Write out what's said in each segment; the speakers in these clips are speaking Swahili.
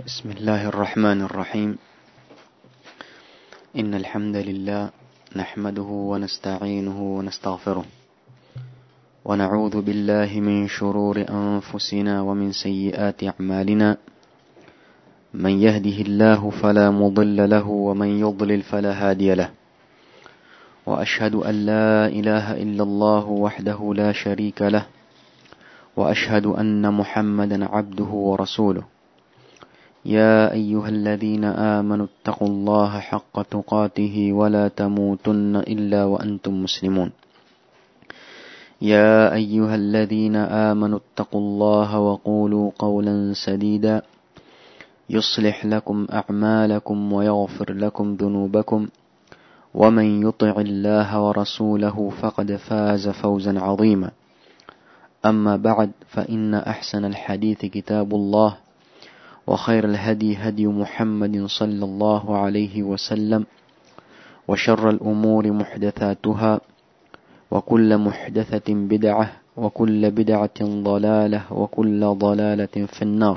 بسم الله الرحمن الرحيم إن الحمد لله نحمده ونستعينه ونستغفره ونعوذ بالله من شرور أنفسنا ومن سيئات أعمالنا من يهده الله فلا مضل له ومن يضلل فلا هادي له وأشهد أن لا إله إلا الله وحده لا شريك له وأشهد أن محمدا عبده ورسوله يا أيها الذين آمنوا اتقوا الله حق تقاته ولا تموتن إلا وأنتم مسلمون يا أيها الذين آمنوا اتقوا الله وقولوا قولا سديدا يصلح لكم أعمالكم ويغفر لكم ذنوبكم ومن يطع الله ورسوله فقد فاز فوزا عظيما أما بعد فإن أحسن الحديث كتاب الله وخير الهدي هدي محمد صلى الله عليه وسلم وشر الأمور محدثاتها وكل محدثة بدعة وكل بدعة ضلالة وكل ضلالة في النار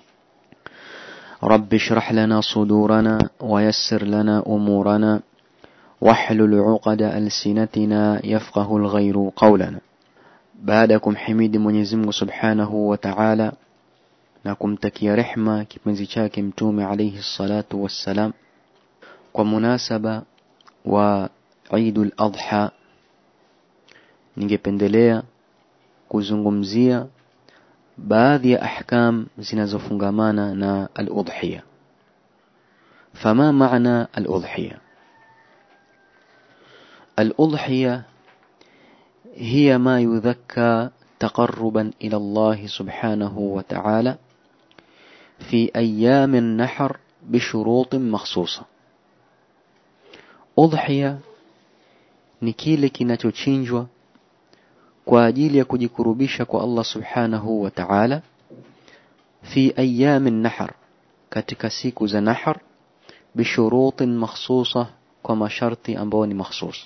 رب اشرح لنا صدورنا ويسر لنا أمورنا واحلل عقد ألسنتنا يفقه الغير قولنا بعدكم حميد Mwenyezi Mungu Subhanahu wa Ta'ala na kumtakia rehma kipenzi chake mtume alayhi salatu wassalam kwa munasaba wa Eidul Adha ningependelea kuzungumzia baadhi ya ahkam zinazofungamana na al-udhiya fama maana al-udhiya al-udhiya هي ما يذكى تقربا إلى الله سبحانه وتعالى في أيام النحر بشروط مخصوصة أضحية ni kile kinachochinjwa kwa ajili ya kujikurubisha kwa Allah subhanahu wa ta'ala fi ayami nahar katika siku za nahar bishurutin makhsusa kwa masharti ambayo ni makhsus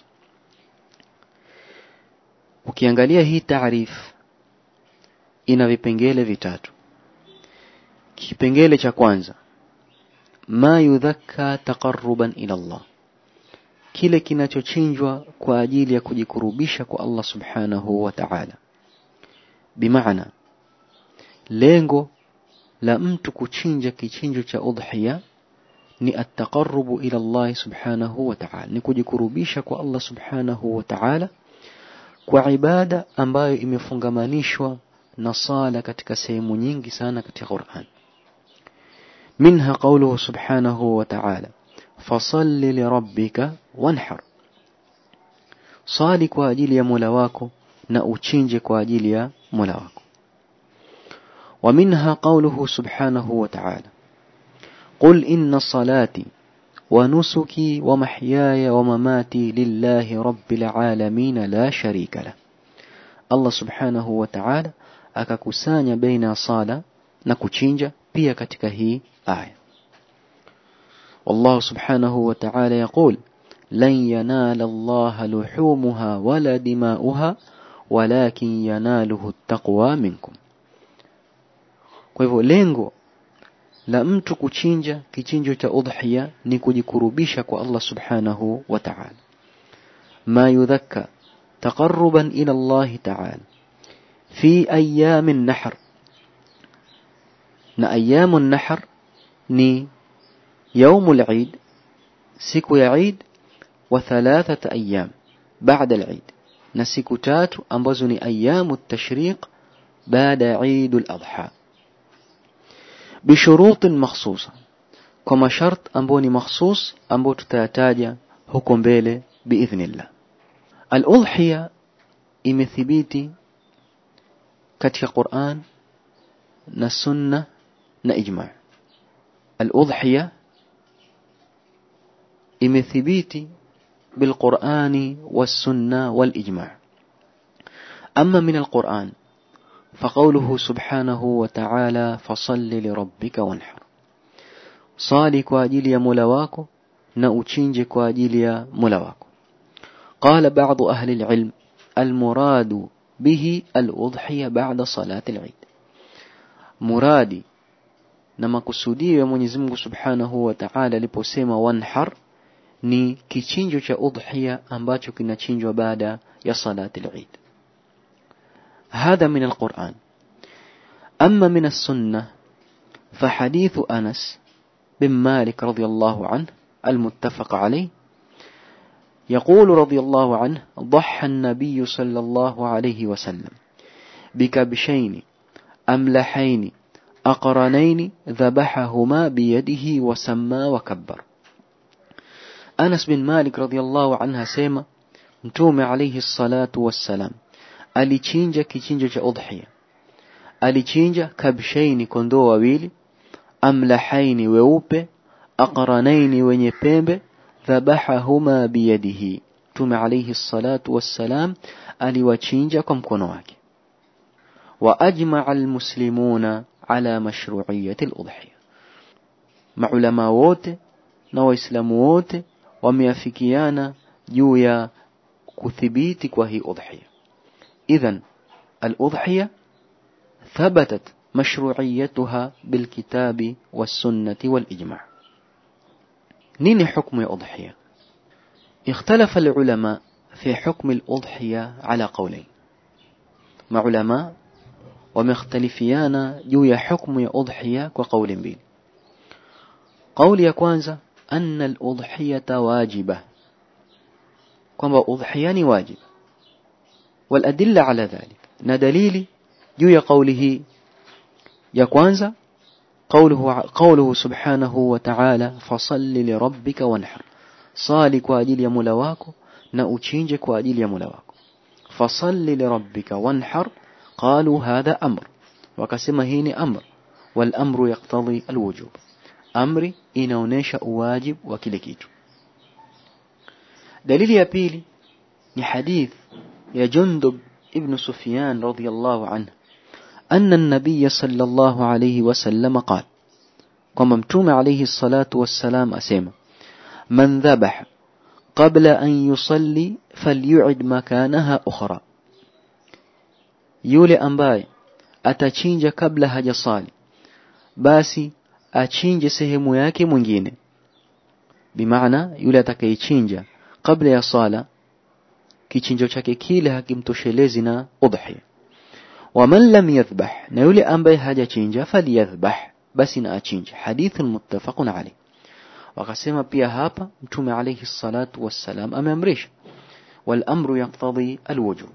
ukiangalia hii taarif ina vipengele vitatu kipengele cha kwanza ma yudhakka taqarruban ila Allah kile kinachochinjwa kwa ajili ya kujikurubisha kwa Allah subhanahu wa ta'ala bimaana lengo la mtu kuchinja kichinjo cha udhiya ni at-taqarrubu ila Allah subhanahu wa ta'ala ni kujikurubisha kwa Allah subhanahu wa ta'ala kwa ibada ambayo imefungamanishwa na sala katika sehemu nyingi sana katika Qur'an منها قوله سبحانه وتعالى فصل لربك وانحر صالي kwa ajili ya Mola wako na uchinje kwa ajili ya Mola wako ومنها قوله سبحانه وتعالى قل إن صلاتي ونسكي ومحياي ومماتي لله رب العالمين لا شريك له الله سبحانه وتعالى akakusanya baina sala na kuchinja pia katika hii aya والله سبحانه وتعالى يقول لن ينال الله لحومها ولا دماؤها ولكن يناله التقوى منكم kwa hivyo lengo la mtu kuchinja kichinjo cha udhiya ni kujikurubisha kwa Allah subhanahu wa ta'ala ma yudhakka taqarruban ila Allah ta'ala fi ayyam an-nahr na ayyam an-nahr ni يوم العيد siku ya Eid wa thalathata ayyam baada al-Eid na siku tatu ambazo ni ayyamu at-tashriq baada Eid al-Adha بشروط مخصوصة كما شرط أمبوني مخصوص أمبو تتاتاجا huko mbele بإذن الله الأضحية imethibiti katika Qur'an na sunna na ijma' al-udhiya imethibiti بالقرآن والسنة والإجماع أما من القرآن فقوله سبحانه وتعالى فصل لربك وانحر صالي kwa ajili ya Mola wako na uchinje kwa ajili ya Mola wako قال بعض أهل العلم المراد به الأضحية بعد صلاة العيد مرادي na makusudio ya Mwenyezi Mungu Subhanahu wa Ta'ala aliposema wanhar ni kichinjo cha udhiya ambacho kinachinjwa baada ya salati al-Eid هذا من القرآن أما من السنة فحديث أنس بن مالك رضي الله عنه المتفق عليه يقول رضي الله عنه ضحى النبي صلى الله عليه وسلم بكبشين أملحين أقرنين ذبحهما بيده وسمى وكبر أنس بن مالك رضي الله عنه سيما متوم عليه الصلاة والسلام alichinja kichinjo cha udhiya alichinja kabshaini kondoo wawili amlahaini weupe aqranaini wenye pembe dhabahahuma biyadihi tume alayhi salatu wassalam aliwachinja kwa mkono wake wa ajmaa almuslimuna ala mashru'iyyati aludhiya maulama wote na waislamu wote wameafikiana juu ya kuthibiti kwa hii udhiya إذا الأضحية ثبتت مشروعيتها بالكتاب والسنة والإجماع نين حكم الأضحية اختلف العلماء في حكم الأضحية على قولين مع علماء ومختلفيان جوية حكم الأضحية وقول بين قول يكوانزا أن الأضحية واجبة كما أضحيان واجب والأدلة على ذلك ندليل جوي قوله يكوانزا قوله, قوله سبحانه وتعالى فصل لربك وانحر صالي kwa ajili ya Mola wako na uchinje kwa ajili ya Mola wako fasalli lirabbika wanhar qalu hadha amr wakasema hii ni amr wal amru yaqtadi alwujub amri inaonesha uwajib wa kile kitu dalili ya pili ni hadith يا جندب ابن سفيان رضي الله عنه أن النبي صلى الله عليه وسلم قال كما متوم عليه الصلاة والسلام أسيما من ذبح قبل أن يصلي فليعد مكانها أخرى يولي أمباي atachinja kabla hajasali basi achinje sehemu yake mwingine bimaana yule atakayechinja kabla ya sala kichinjo chake kile hakimtoshelezi na udhiya waman lam yadhbah na yule ambaye hajachinja faliyadhbah basi na achinje hadithun muttafaqun alayh wakasema pia hapa mtume alayhi salatu wassalam ameamrisha wal amru yaqtadi alwujub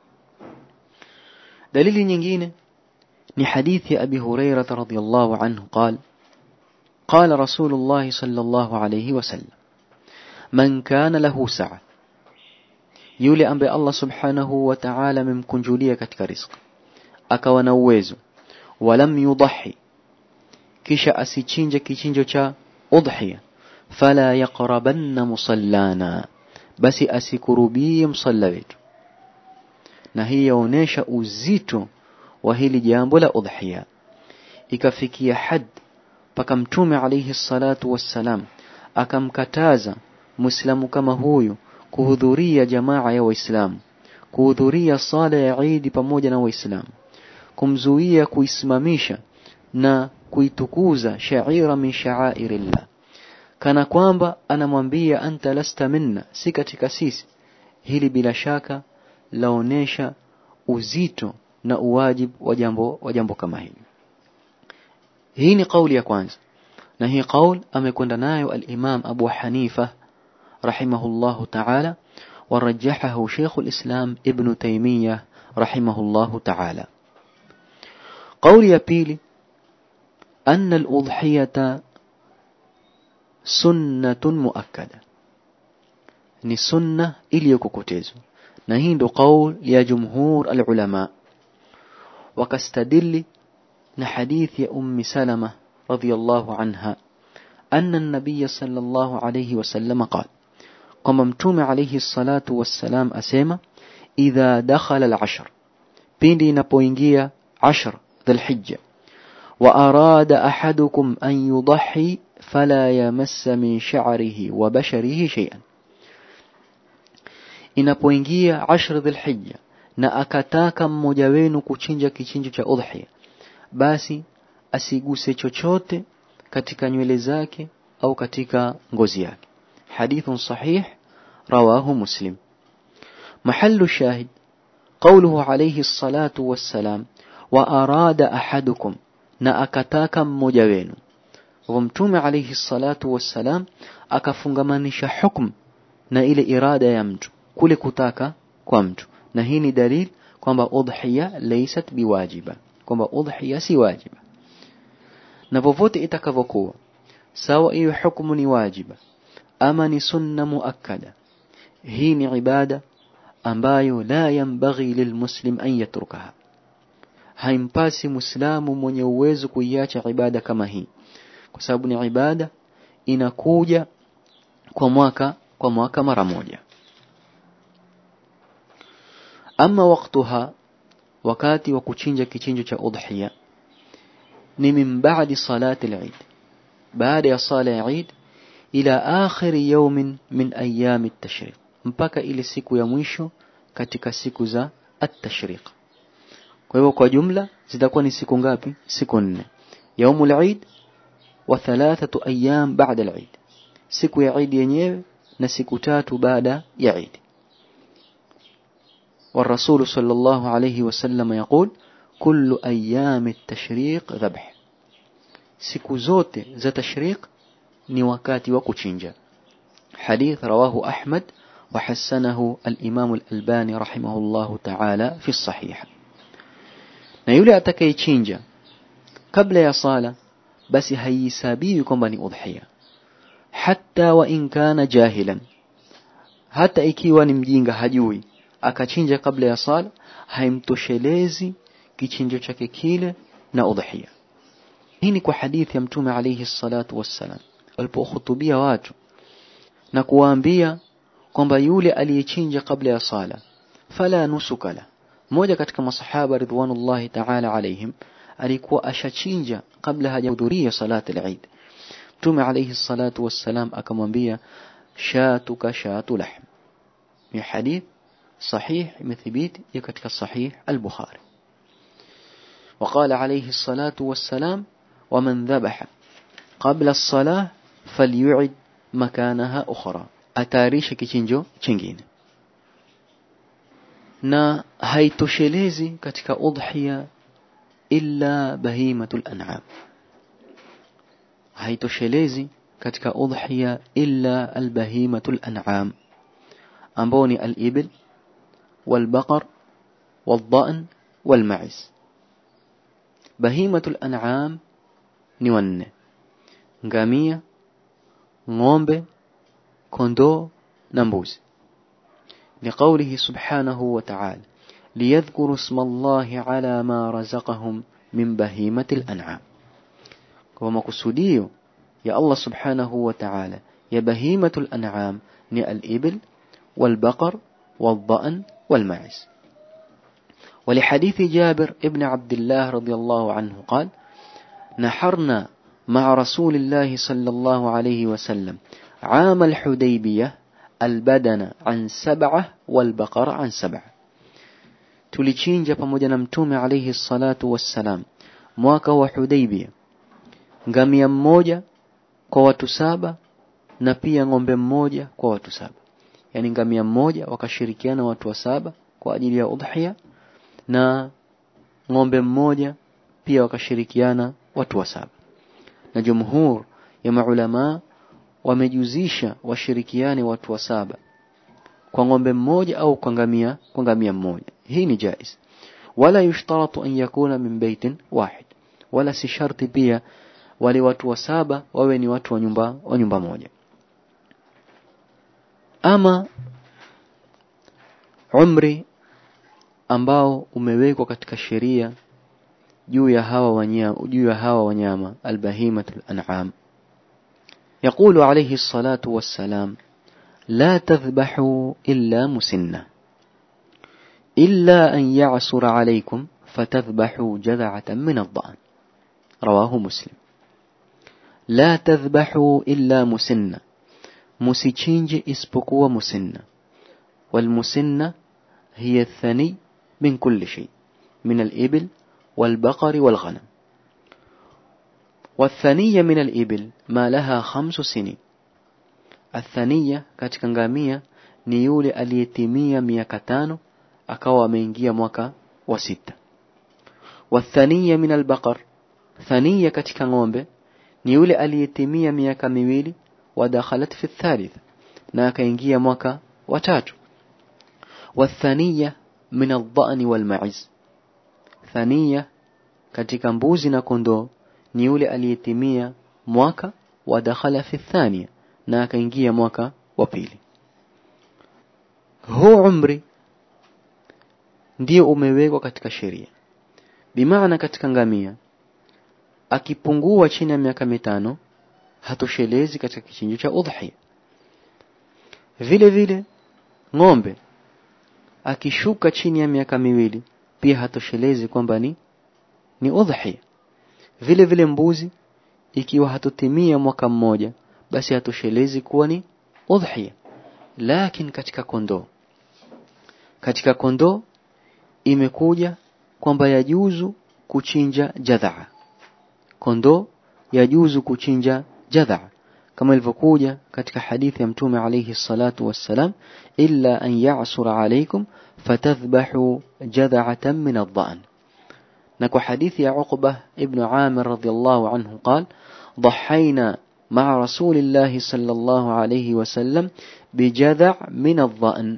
dalili nyingine ni hadithi ya abi hurairah radhiyallahu anhu قال قال رسول الله صلى الله عليه وسلم من كان له سعه yule ambaye Allah subhanahu wa ta'ala amemkunjulia katika riziki akawa na uwezo walam yudahi kisha asichinje kichinjo cha udhiya fala yaqrabanna musallana basi asikurubie msalla wetu na hii yaonesha uzito wa hili jambo la udhiya ikafikia had paka mtume alayhi salatu wassalam akamkataza muislamu kama huyu kuhudhuria jamaa ya waislamu kuhudhuria sala ya Eid pamoja na waislamu kumzuia kuisimamisha na kuitukuza shaira min sha'airillah kana kwamba anamwambia anta lasta minna si katika sisi hili bila shaka laonesha uzito na uwajib wa jambo wa jambo kama hili hii ni kauli ya kwanza na hii kauli amekwenda nayo al-Imam Abu Hanifa رحمه الله تعالى ورجحه شيخ الإسلام ابن تيمية رحمه الله تعالى قول يبيلي أن الأضحية سنة مؤكدة ni sunna iliyokokotezwa na hii ndo qaul ya jumhur alulama wakastadili na hadithi ya ummi salama radhiyallahu anha anna an-nabiy sallallahu alayhi wasallam qala kwamba mtume alayhi salatu wassalam asema idha dakhala al-ashr pindi inapoingia ashr dhulhijja wa arada ahadukum an yudhi fala yamassa min sha'rihi wa basharihi shay'an inapoingia ashr dhulhijja na akataka mmoja wenu kuchinja kichinjo cha udhiya basi asiguse chochote katika nywele zake au katika ngozi yake hadithun sahih rawahu muslim mahallu shahid قوله عليه الصلاة والسلام وأراد أحدكم na akataka mmoja wenu kwa mtume alayhi salatu wassalam akafungamanisha hukum na ile irada ya mtu kule kutaka kwa mtu na hii ni dalil kwamba udhiya laysat biwajiba kwamba udhiya si wajiba na popote itakavyokuwa sawa hiyo hukumu ni wajiba ama ni sunna muakkada hii ni ibada ambayo la yambaghi lilmuslim an yatrukaha haimpasi muislamu mwenye uwezo kuiacha ibada kama hii kwa sababu ni ibada inakuja kwa mwaka kwa mwaka mara moja ama waktuha wakati wa kuchinja kichinjo cha udhiya ni min ba'di salati al-eid baada ya sala ya eid ila akhir yawmin min ayami at-tashriq mpaka ile siku ya mwisho katika siku za at-tashriq kwa hivyo kwa jumla zitakuwa ni siku ngapi siku nne yaumul eid wa thalathatu ayyam ba'da al-eid siku ya eid yenyewe na siku tatu baada ya eid والرسول صلى الله عليه وسلم يقول كل أيام التشريق ذبح siku zote za tashriq ni wakati wa kuchinja hadith rawahu ahmad وحسنه الإمام الألباني رحمه الله تعالى في الصحيح na yule atakayechinja kabla ya sala basi haihesabiwi kwamba ni udhiya hata wa in kana jahilan hata ikiwa ni mjinga hajui akachinja kabla ya sala haimtoshelezi kichinjo chake kile na udhiya hii ni kwa hadithi ya mtume alayhi salatu wassalam alipohutubia watu na kuwaambia kwamba yule aliyechinja kabla ya sala fala nusuka la mmoja katika masahaba ridwanullahi ta'ala alaihim alikuwa ashachinja kabla hajahudhuria salati al-Eid Mtume alayhi salatu wassalam akamwambia shatuka shatu lahm ni hadith sahih imethibiti ya katika sahih al-Bukhari وقال عليه الصلاة والسلام ومن ذبح قبل الصلاة فليعد مكانها أخرى atayarishe kichinjo chingine na haitoshelezi katika udhiya illa bahimatul an'am haitoshelezi katika udhiya illa albahimatul an'am ambao ni al-ibil والبقر والضأن والمعز بهيمة الأنعام ni wanne ngamia ng'ombe kondoo na mbuzi لقوله سبحانه وتعالى ليذكروا اسم الله على ما رزقهم من بهيمة الأنعام كما كسوديو يا الله سبحانه وتعالى يا بهيمة الأنعام ني الإبل والبقر والضأن والمعز ولحديث جابر ابن عبد الله رضي الله عنه قال نحرنا مع رسول الله صلى الله عليه وسلم عام الحديبية البدن عن سبعة والبقر عن سبعة tulichinja pamoja na mtume alayhi salatu wassalam mwaka wa Hudaybia ngamia mmoja kwa watu saba na pia ng'ombe mmoja kwa watu saba yani ngamia mmoja wakashirikiana watu wa saba kwa ajili ya udhiya na ng'ombe mmoja pia wakashirikiana watu wa saba na jumhur ya maulama wamejuzisha washirikiane watu wa saba kwa ng'ombe mmoja au kwa ngamia kwa ngamia mmoja hii ni jaiz wala yushtaratu an yakuna min baitin wahid wala si sharti pia wale watu wa saba wawe ni watu wa nyumba wa nyumba moja ama umri ambao umewekwa katika sheria juu ya hawa wanyama juu ya hawa wanyama albahimatul an'am يقول عليه الصلاة والسلام لا تذبحوا إلا مسنة إلا أن يعسر عليكم فتذبحوا جذعة من الضأن رواه مسلم لا تذبحوا إلا مسنة مسيتشينج اسبقوا مسنة والمسنة هي الثني من كل شيء من الإبل والبقر والغنم والثانية من الإبل ما لها خمس سنين الثانية katika ngamia ni yule aliyetimia miaka tano akawa ameingia mwaka wa sita والثانية من البقر ثانية katika ng'ombe ni yule aliyetimia miaka miwili ودخلت في الثالث na akaingia mwaka wa tatu والثانية من الضأن والمعز ثانية katika mbuzi na kondoo ni yule aliyetimia mwaka wa dakhala fi thania na akaingia mwaka wa pili huu umri ndio umewekwa katika sheria bimaana katika ngamia akipungua chini ya miaka mitano hatoshelezi katika kichinjo cha udhiya vile vile ng'ombe akishuka chini ya miaka miwili pia hatoshelezi kwamba ni ni udhiya vile vile mbuzi ikiwa hatotimia mwaka mmoja basi hatoshelezi kuwa ni udhiya lakini katika kondoo katika kondoo imekuja kwamba yajuzu kuchinja jadhaa kondoo yajuzu kuchinja jadhaa kama ilivyokuja katika hadithi ya mtume alayhi salatu wassalam illa an ya'sura alaykum fatadhbahu jadha'atan min adh-dha'n na kwa hadithi ya Uqba ibn Amir radhiyallahu anhu قال ضحينا مع رسول الله صلى الله عليه وسلم بجذع من الضأن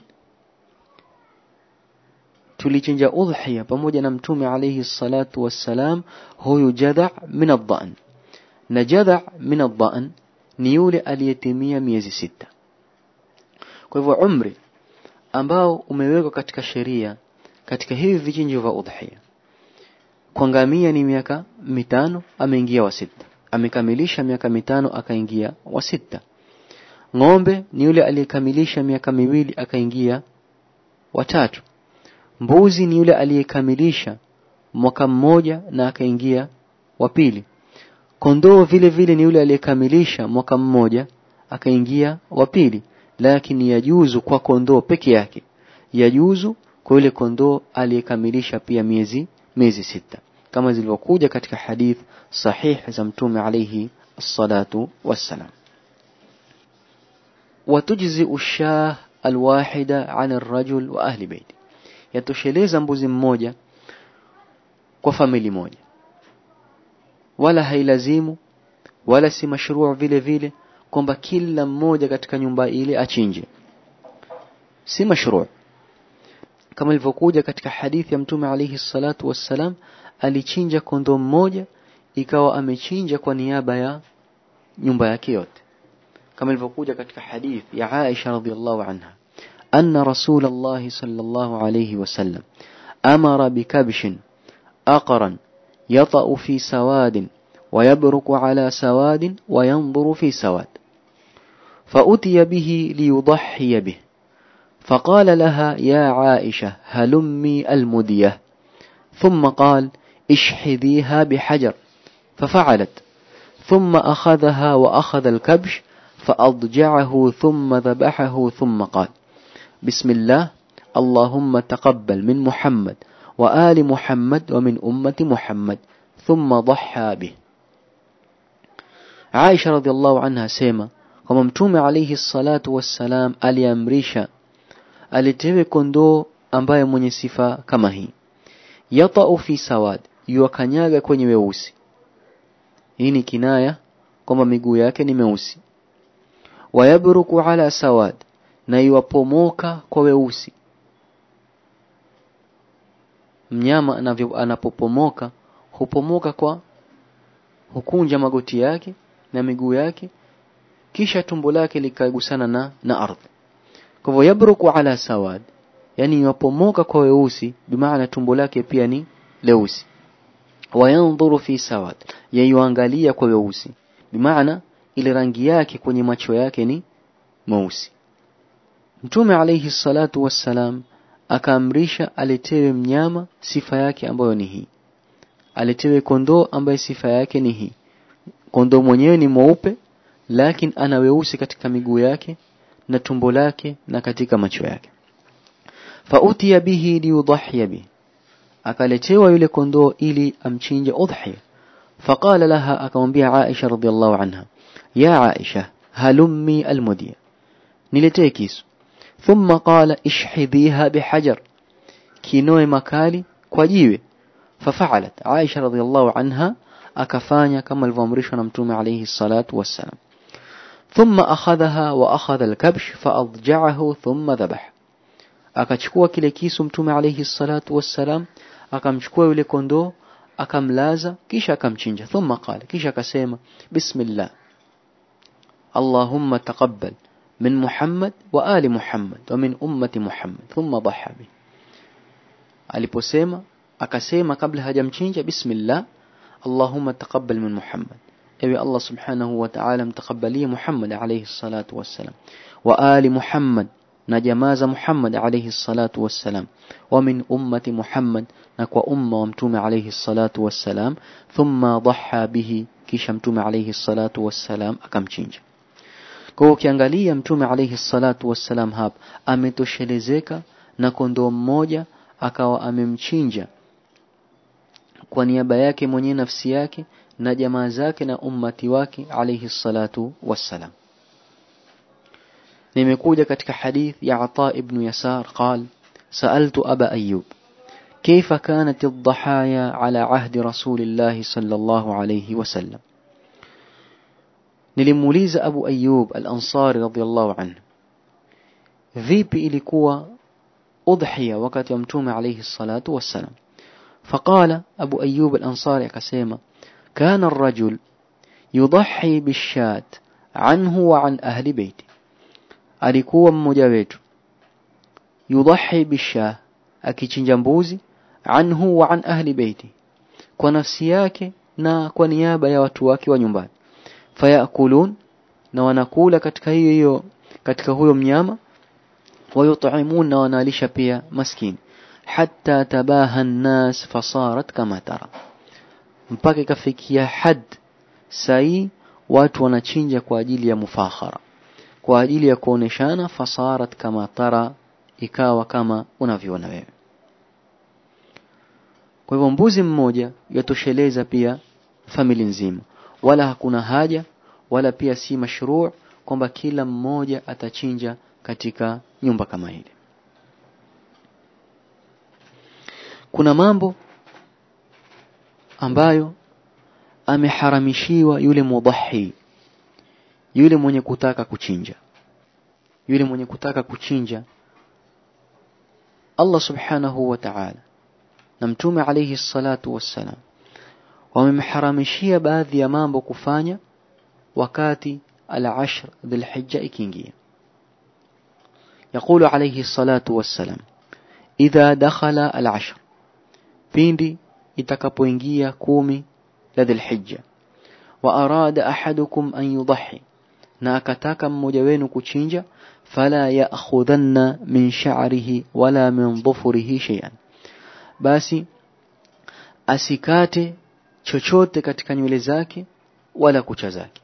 tulichinja udhiya pamoja na mtume alayhi salatu wassalam huyu jadha min adh-dha'n na jadha min adh-dha'n ni yule aliyetimia miezi sita kwa hivyo umri ambao umewekwa katika sheria katika hivi vichinjo vya udhiya kwa ngamia ni miaka mitano ameingia wa sita amekamilisha miaka mitano akaingia wa sita ng'ombe ni yule aliyekamilisha miaka miwili akaingia watatu mbuzi ni yule aliyekamilisha mwaka mmoja na akaingia wa pili kondoo vile vile ni yule aliyekamilisha mwaka mmoja akaingia wa pili lakini yajuzu kwa kondoo peke yake yajuzu kwa yule kondoo aliyekamilisha pia miezi miezi sita kama zilivyokuja katika hadith sahih za mtume alayhi الصلاة والسلام وتجزئ الشاه الواحدة عن الرجل وأهل بيته yatosheleza mbuzi mmoja kwa famili moja wala hailazimu wala si mashruu vile vile kwamba kila mmoja katika nyumba ile achinje si mashruu kama ilivyokuja katika hadithi ya mtume alayhi salatu wassalam alichinja kondoo mmoja ikawa amechinja kwa niaba ya nyumba yake yote kama ilivyokuja katika hadithi ya Aisha radhiallahu anha أن رسول الله صلى الله عليه وسلم أمر بكبش أقرا يطأ في سواد ويبرك على سواد وينظر في سواد فأتي به ليضحي به فقال لها يا عائشة هلمي المدية ثم قال اشحذيها بحجر ففعلت ثم أخذها وأخذ الكبش فأضجعه ثم ذبحه ثم قال بسم الله اللهم تقبل من محمد وآل محمد ومن أمة محمد ثم ضحى به عائشة رضي الله عنها سيما kwamba mtume alayhi salatu wassalam aliamrisha alitewe kondoo ambaye mwenye sifa kama hii yatau fi sawad yuwakanyaga kwenye weusi hii ni kinaya kwamba miguu yake ni meusi wayabruku ala sawad na iwapomoka kwa weusi mnyama anavyo anapopomoka hupomoka kwa hukunja magoti yake na miguu yake kisha tumbo lake likagusana na na ardhi kwa hivyo yabruku ala sawad yani iwapomoka kwa weusi bimaana tumbo lake pia ni leusi wayanzuru fi sawad yaiangalia kwa weusi bimaana ile rangi yake kwenye macho yake ni mweusi Mtume alayhi salatu wassalam akaamrisha aletewe mnyama sifa yake ambayo ni hii. Aletewe kondoo ambaye sifa yake ni hii. Kondoo mwenyewe ni mweupe lakini ana weusi katika miguu yake na tumbo lake na katika macho yake. Fautiya bihi liyudhiya bihi. Akaletewa yule kondoo ili amchinje udhiya. فقال لها akamwambia Aisha radhiallahu anha ya Aisha halummi almudiya niletee kisu thumma qala ishhidhiha bihajar kinoe makali kwa jiwe ففعلت عائشة رضي الله عنها akafanya kama alivyoamrishwa na mtume alayhi salatu wassalam ثم أخذها وأخذ الكبش فأضجعه ثم ذبح akachukua kile kisu mtume alayhi salatu wassalam akamchukua yule kondoo akamlaza kisha akamchinja thumma qala kisha akasema bismillah اللهم تقبل من محمد وآل محمد ومن أمة محمد ثم ضحى به aliposema akasema kabla hajamchinja bismillah Allahumma taqabbal min Muhammad ewe Allah subhanahu wa ta'ala mtakabalie Muhammad alayhi salatu wassalam wa ali Muhammad na jamaa za Muhammad alayhi salatu wassalam wa min ummati Muhammad na kwa umma wa mtume alayhi salatu wassalam thumma dhaha bihi kisha mtume alayhi salatu wassalam akamchinja kwa hiyo ukiangalia mtume alayhi salatu wassalam hapa ametoshelezeka na kondoo mmoja akawa amemchinja kwa niaba yake mwenye nafsi yake na jamaa zake na ummati wake alayhi salatu wassalam nimekuja katika hadith ya Ata ibn Yasar قال سألت أبا أيوب كيف كانت الضحايا على عهد رسول الله صلى الله عليه وسلم nilimuuliza Abu Ayyub al-Ansari radhiyallahu anhu vipi ilikuwa udhiya wakati wa mtume alayhi salatu wassalam فقال أبو أيوب الأنصاري akasema كان الرجل يضحي بالشاة عنه وعن أهل بيته alikuwa mmoja wetu yudhahi bishah akichinja mbuzi anhu wa an ahli beiti kwa nafsi yake na kwa niaba ya watu wake wa nyumbani fayakulun na wanakula katika hiyo hiyo katika huyo mnyama wayut'imun na wanalisha pia maskini hatta tabaha an-nas fasarat kama tara mpaka ikafikia had sai watu wanachinja kwa ajili ya mufakhara kwa ajili ya kuoneshana fasarat kama tara ikawa kama unavyoona wewe kwa hivyo mbuzi mmoja yatosheleza pia famili nzima wala hakuna haja wala pia si mashruu kwamba kila mmoja atachinja katika nyumba kama ile kuna mambo ambayo ameharamishiwa yule mudhahi yule mwenye kutaka kuchinja yule mwenye kutaka kuchinja Allah subhanahu wa ta'ala na mtume alayhi salatu wassalam wamemharamishia baadhi ya mambo kufanya wakati al-ashr dhulhijja ikiingia يقول عليه الصلاة والسلام إذا دخل العشر pindi itakapoingia kumi la dhulhijja wa arada ahadukum an yudhi na akataka mmoja wenu kuchinja fala ya'khudhanna min sha'rihi wala min dhufrihi shay'an basi asikate chochote katika nywele zake wala kucha zake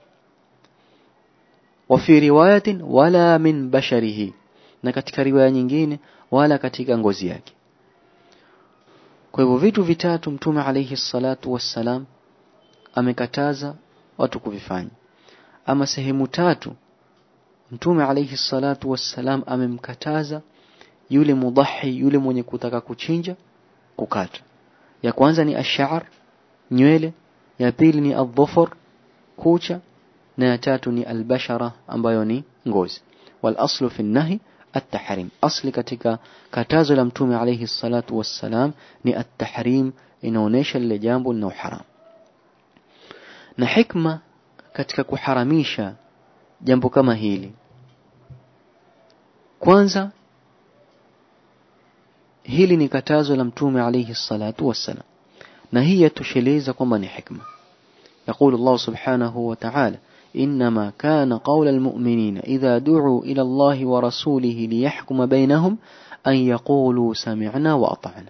wa fi riwayatin wala min basharihi na katika riwaya nyingine wala katika ngozi yake kwa hivyo vitu vitatu mtume alayhi salatu wassalam amekataza watu kuvifanya ama sehemu tatu mtume alayhi salatu wassalam amemkataza yule mudahi yule mwenye kutaka kuchinja kukata ya kwanza ni ash'ar nywele ya pili ni adhufur kucha na ya tatu ni albashara ambayo ni ngozi wal aslu fi nahi at-tahrim asli katika katazo la mtume alayhi salatu wassalam ni at-tahrim inaonesha lile jambo lina haram na hikma katika kuharamisha jambo kama hili kwanza hili ni katazo la mtume alayhi salatu wassalam na hii yatosheleza kwamba ni hikma يقول الله سبحانه وتعالى إنما كان قول المؤمنين إذا دعوا إلى الله ورسوله ليحكم بينهم أن يقولوا سمعنا وأطعنا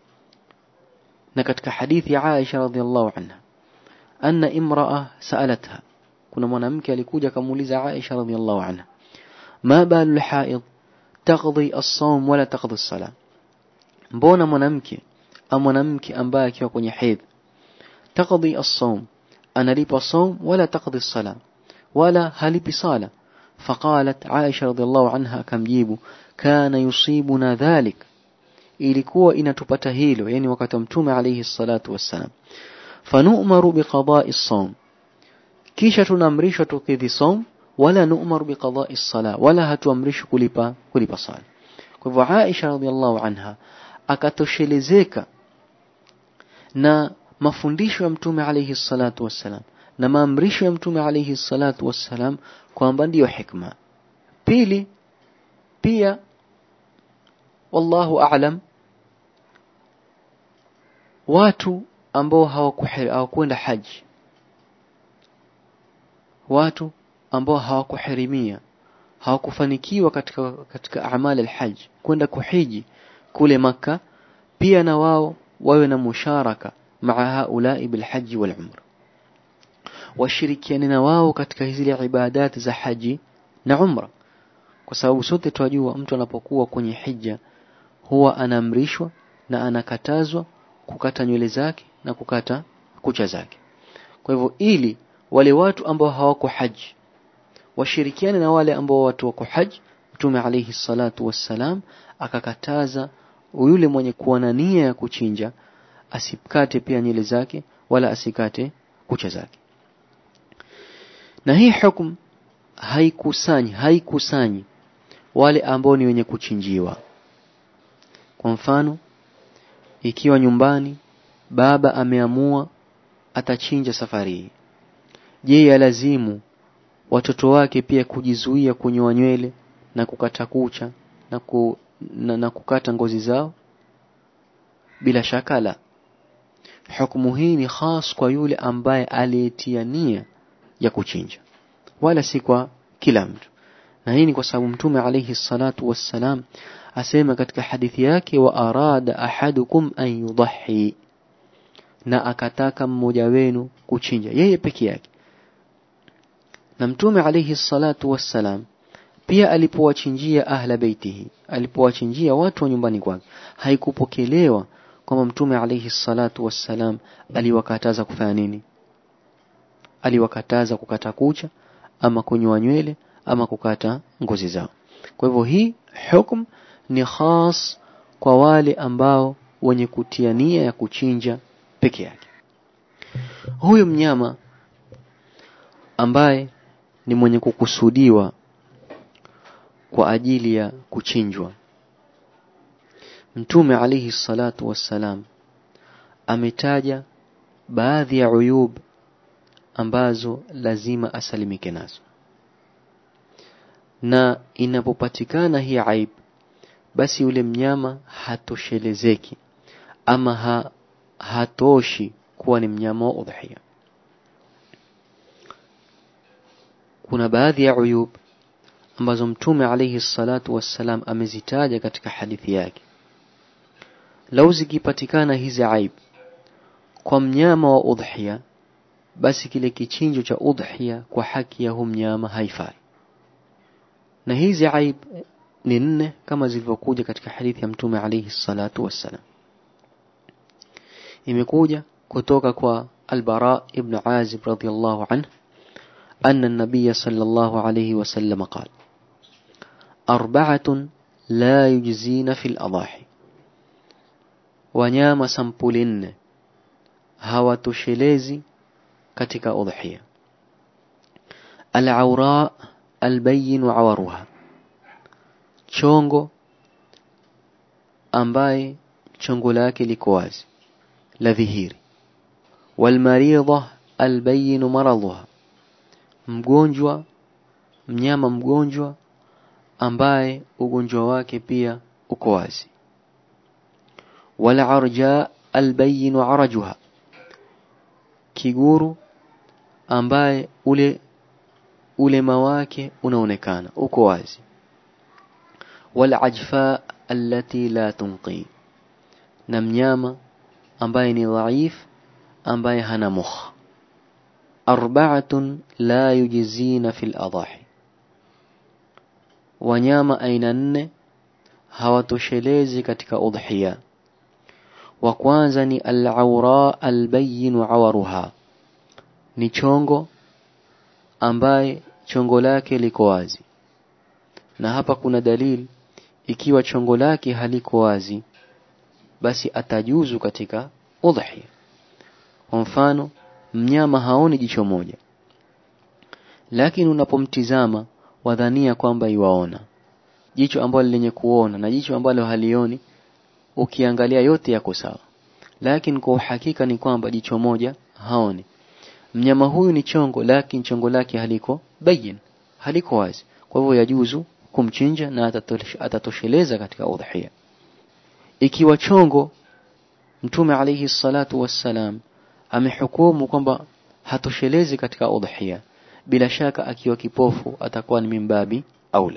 نكتك حديث عائشة رضي الله عنها أن امرأة سألتها كنا منامك لكوجة كموليزة عائشة رضي الله عنها ما بال الحائض تقضي الصوم ولا تقضي الصلاة mbona mwanamke au mwanamke ambaye akiwa kwenye hedhi taqdi as-sawm analipa saum wala taqdi sala wala halipi sala faqalat Aisha radhiallahu anha akamjibu kana yusibuna dhalik ilikuwa inatupata hilo yani wakati mtume alayhi salatu wassalam fanu'maru biqada'i as-sawm kisha tunaamrishwa tukidhi saum wala nu'maru biqada'i as-sala wala hatuamrishwi kulipa kulipa sala kwa hivyo Aisha radhiallahu anha akatoshelezeka na mafundisho ya mtume alayhi salatu wassalam na maamrisho ya mtume alayhi salatu wassalam kwamba ndiyo hikma pili pia wallahu a'lam watu ambao hawakwenda haji watu ambao hawakuhirimia hawakufanikiwa katika katika amali alhajj kwenda kuhiji kule maka pia na wao wawe na musharaka maa haulai bilhaji wal umra washirikiane na wao katika zile ibadati za haji na umra kwa sababu sote tunajua mtu anapokuwa kwenye hija huwa anaamrishwa na anakatazwa kukata nywele zake na kukata kucha zake kwa hivyo ili wale watu ambao hawako haji washirikiane na wale ambao watu wako haji mtume alayhi salatu wassalam akakataza yule mwenye kuwa na nia ya kuchinja asikate pia nywele zake wala asikate kucha zake na hii hukum haikusanyi haikusanyi wale ambao ni wenye kuchinjiwa kwa mfano ikiwa nyumbani baba ameamua atachinja safari hii je yalazimu watoto wake pia kujizuia kunyoa nywele na kukata kucha na, ku, na, na kukata ngozi zao bila shaka la hukumu hii ni khas kwa yule ambaye aliyetia nia ya kuchinja wala si kwa kila mtu na hii ni kwa sababu mtume alayhi salatu wassalam asema katika hadithi yake wa arada ahadukum an yudahi na akataka mmoja wenu kuchinja yeye peke yake na mtume alayhi salatu wassalam pia alipowachinjia ahla beitihi alipowachinjia watu wa nyumbani kwake haikupokelewa kwamba mtume alayhi salatu wassalam aliwakataza kufanya nini aliwakataza kukata kucha ama kunyoa nywele ama kukata ngozi zao kwa hivyo hii hukum ni khas kwa wale ambao wenye kutia nia ya kuchinja peke yake huyu mnyama ambaye ni mwenye kukusudiwa kwa ajili ya kuchinjwa mtume alayhi salatu wassalam ametaja baadhi ya uyub ambazo lazima asalimike nazo na inapopatikana hii aib basi yule mnyama hatoshelezeki ama ha, hatoshi kuwa ni mnyama wa udhiya kuna baadhi ya uyub ambazo mtume alayhi salatu wassalam amezitaja katika hadithi yake lau zikipatikana hizi aib kwa mnyama wa udhiya basi kile kichinjo cha udhiya kwa haki ya hu mnyama haifai na hizi aib ni nne kama zilivyokuja katika hadithi ya mtume alayhi salatu wassalam imekuja kutoka kwa albara ibn azib radiyallahu anhu أن النبي صلى الله عليه وسلم قال أربعة لا يجزين في الأضاحي wanyama sampuli nne hawatoshelezi katika udhiya al-awra al-bayyin awaruha chongo ambaye chongo lake liko wazi la dhihiri walmaridha al-bayyin maradhuha mgonjwa mnyama mgonjwa ambaye ugonjwa wake pia uko wazi wala arja albayin arajuha kiguru ambaye ule ulema wake unaonekana uko wazi wala ajfa allati la tunqi na mnyama ambaye ni dhaif ambaye hana mukh arba'atun la yujizina fil adahi wanyama aina nne hawatoshelezi katika udhiya wa kwanza ni al-awra al-bayyin awaruha ni chongo ambaye chongo lake liko wazi na hapa kuna dalili ikiwa chongo lake haliko wazi basi atajuzu katika udhiya kwa mfano mnyama haoni jicho moja lakini unapomtizama wadhania kwamba iwaona jicho ambalo lenye kuona na jicho ambalo halioni ukiangalia yote yako sawa lakini kwa uhakika ni kwamba jicho moja haoni mnyama huyu ni chongo lakini chongo lake haliko bayin haliko wazi kwa hivyo yajuzu kumchinja na atatosheleza katika udhiya ikiwa chongo mtume alayhi salatu wassalam amehukumu kwamba hatoshelezi katika udhiya bila shaka akiwa kipofu atakuwa ni mimbabi aula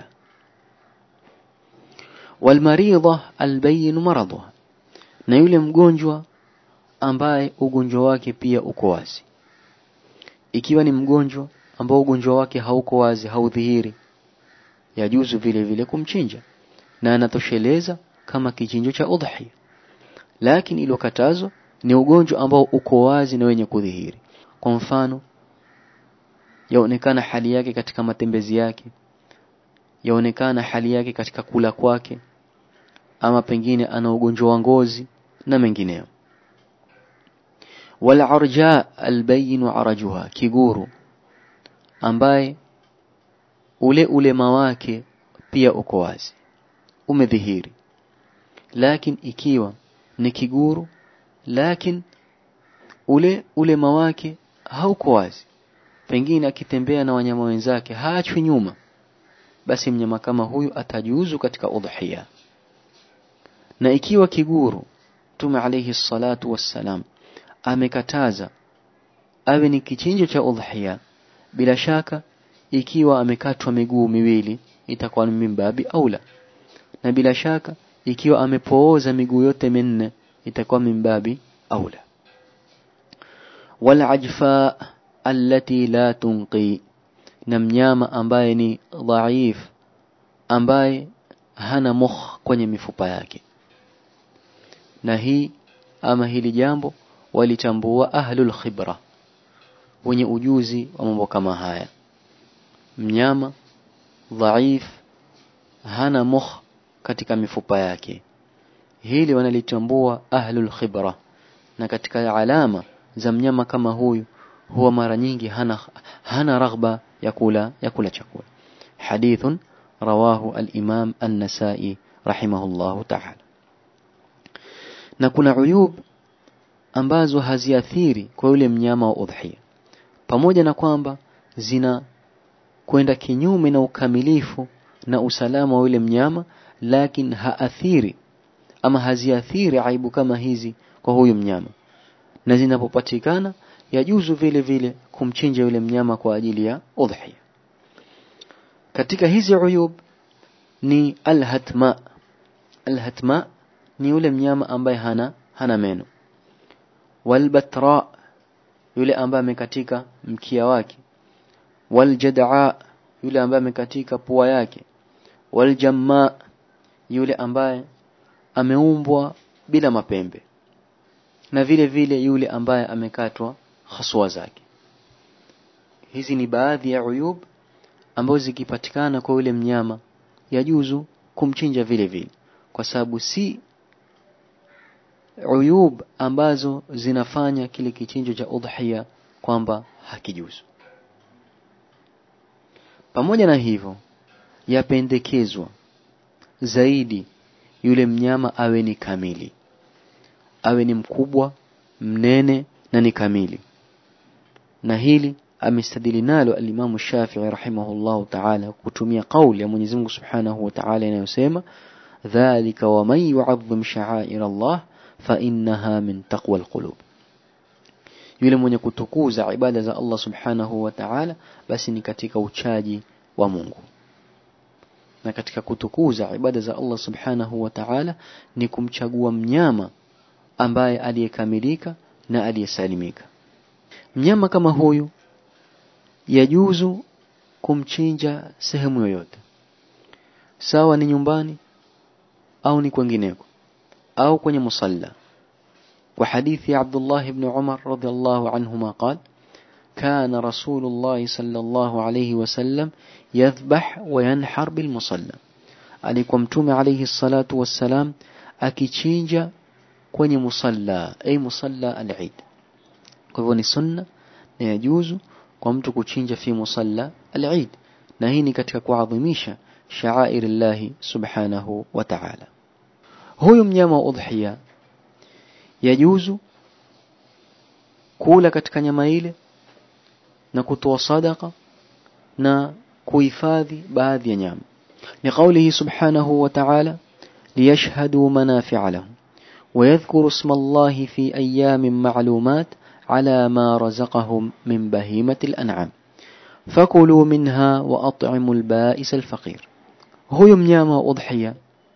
walmaridha albayin maradha na yule mgonjwa ambaye ugonjwa wake pia uko wazi ikiwa ni mgonjwa ambao ugonjwa wake hauko wazi haudhihiri yajuzu vile vile kumchinja na anatosheleza kama kichinjo cha udhiya lakini ilokatazwa ni ugonjwa ambao uko wazi na wenye kudhihiri kwa mfano yaonekana hali yake katika matembezi yake yaonekana hali yake katika kula kwake ama pengine ana ugonjwa wa ngozi na mengineyo wal arja albayin arajuha kiguru ambaye ule ulema wake pia uko wazi umedhihiri lakini ikiwa ni kiguru lakini ule ulema wake hauko wazi pengine akitembea na wanyama wenzake haachwi nyuma basi mnyama kama huyu atajuzu katika udhiya na ikiwa kiguru Mtume alayhi salatu wassalam amekataza awe ni kichinjo cha udhiya bila shaka ikiwa amekatwa miguu miwili itakuwa ni mimbabi aula na bila shaka ikiwa amepooza miguu yote minne itakuwa mimbabi aula wal ajfa allati la tunqi na mnyama ambaye ni dhaif ambaye hana mukh kwenye mifupa yake na hii ama hili jambo walitambua ahlul khibra wenye ujuzi wa mambo kama haya mnyama dhaif hana mukh katika mifupa yake hili wanalitambua ahlul khibra na katika alama za mnyama kama huyu huwa mara nyingi hana hana raghba ya kula ya kula chakula hadithun rawahu al-imam an-nasa'i rahimahullahu ta'ala na kuna uyub ambazo haziathiri kwa yule mnyama wa udhiya pamoja na kwamba zina kwenda kinyume na ukamilifu na usalama wa yule mnyama lakini haathiri ama haziathiri aibu kama hizi kwa huyu mnyama na zinapopatikana yajuzu vile vile kumchinja yule mnyama kwa ajili ya udhiya katika hizi uyub ni alhatma alhatma ni yule mnyama ambaye hana hana meno walbatra yule ambaye amekatika mkia wake waljad'a yule ambaye amekatika pua yake waljamma yule ambaye ameumbwa bila mapembe na vile vile yule ambaye amekatwa haswa zake hizi ni baadhi ya uyub ambazo zikipatikana kwa yule mnyama yajuzu kumchinja vile vile kwa sababu si uyub ambazo zinafanya kile kichinjo cha udhiya kwamba hakijuzu pamoja na hivyo yapendekezwa zaidi yule mnyama awe ni kamili awe ni mkubwa mnene na ni kamili na hili amestadili nalo alimamu Shafi'i rahimahullahu ta'ala kutumia kauli ya Mwenyezi Mungu Subhanahu wa Ta'ala inayosema dhalika wa man yu'azzim sha'air Allah fa innaha min taqwa alqulub yule mwenye kutukuza ibada za Allah Subhanahu wa Ta'ala basi ni katika uchaji wa Mungu na katika kutukuza ibada za Allah Subhanahu wa Ta'ala ni kumchagua mnyama ambaye aliyekamilika na aliyesalimika mnyama kama huyu yajuzu kumchinja sehemu yoyote sawa ni nyumbani au ni kwengineko au kwenye musalla kwa hadithi ya Abdullah ibn Umar radhiallahu anhuma قال كان رسول الله صلى الله عليه وسلم يذبح وينحر بالمصلى alikuwa mtume alayhi salatu wassalam akichinja kwenye musalla ay musalla al-Eid kwa hivyo ni sunna na yajuzu kwa mtu kuchinja fi musalla al-Eid na hii ni katika kuadhimisha sha'air subhanahu wa ta'ala huyu mnyama wa udhiya yajuzu kula katika nyama ile na kutoa sadaka na kuhifadhi baadhi ya nyama لقوله سبحانه وتعالى ليشهدوا منافع لهم ويذكروا اسم الله في أيام معلومات على ما رزقهم من بهيمة الأنعام فكلوا منها وأطعموا البائس الفقير هو mnyama udhiya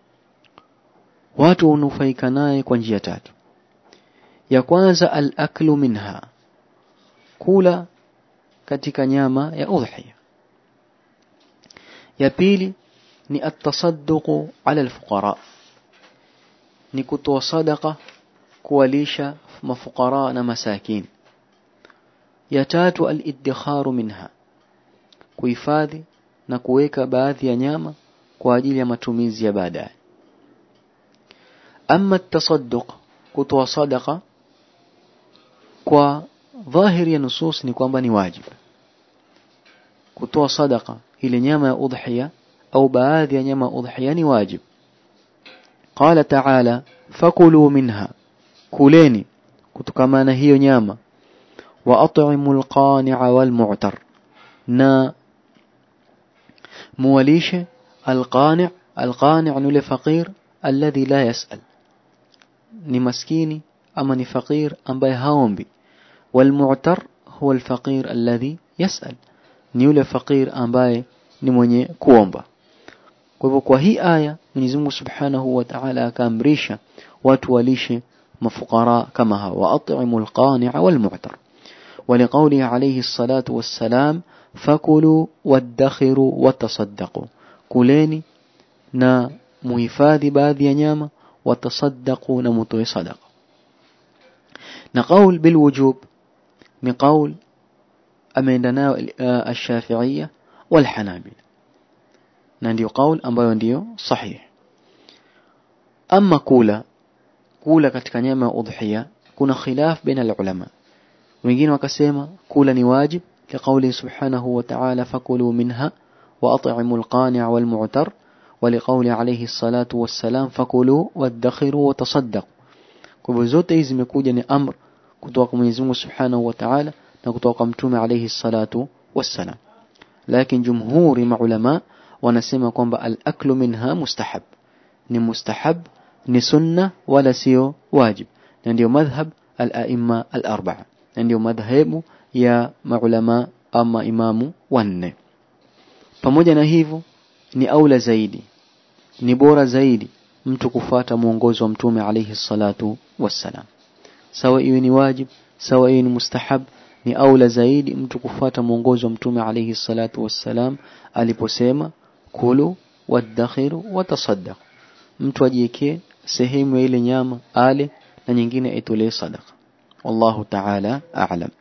watu hunufaika naye kwa njia tatu ya kwanza al-aklu minha kula katika nyama ya udhiya ya pili ni atasadduqu ala alfuqara ni kutoa sadaqa kuwalisha mafukara na masakin ya tatu al-iddikharu minha kuhifadhi na kuweka baadhi ya nyama kwa ajili ya matumizi ya baadaye ama atasadduq kutoa sadaqa kwa dhahiri ya nusus ni kwamba ni wajibu kutoa sadaqa ile nyama ya udhiya au baadhi ya nyama udhiya ni wajib qala ta'ala fakulu minha kuleni kutokamana hiyo nyama wa at'imul qani'a wal mu'tar na muwalishe alqani' alqani' ni yule faqir alladhi la yas'al ni maskini ama ni faqir ambaye haombi wal mu'tar huwa alfaqir alladhi yas'al ni yule faqir ambaye ni mwenye kuomba kwa hivyo kwa hii aya Mwenyezi Mungu Subhanahu wa Ta'ala akaamrisha watu walishe mafukara kama hawa wa at'imul qani'a wal mu'tar ولقوله عليه الصلاة والسلام فكلوا وادخروا وتصدقوا كلeni na muhifadhi baadhi ya nyama watasaddaqu na mutoe sadaqa na qaul bil wujub ni qaul ameenda nayo ash-shafi'iyya wal hanabila na ndio qaul ambayo ndiyo sahihi ama kula kula katika nyama ya udhiya kuna khilaf baina ulama wengine wakasema kula ni wajib كقوله سبحانه وتعالى فكلوا منها وأطعموا القانع والمعتر ولقول عليه الصلاة والسلام فكلوا وادخروا وتصدقوا kwa zote hizi zimekuja ni amr kutoka kwa Mwenyezi Mungu Subhanahu wa Ta'ala na kutoka kwa Mtume alayhi salatu wassalam lakini jumhuri maulama wanasema kwamba al-aklu minha mustahab ni mustahab ni sunna wala sio wajib na ndio madhhab al-aimma al-arba'a na ndio madhhabu ya maulama ama imamu wanne pamoja na hivyo ni aula zaidi ni bora zaidi mtu kufuata mwongozo wa mtume alayhi salatu wassalam sawa iwe ni wajib sawa iwe ni mustahab ni aula zaidi mtu kufuata mwongozo wa mtume alayhi salatu wassalam aliposema kulu wadakhiru watasaddaq mtu ajiekee sehemu ya ile nyama ale na nyingine itolee sadaqa wallahu ta'ala a'lam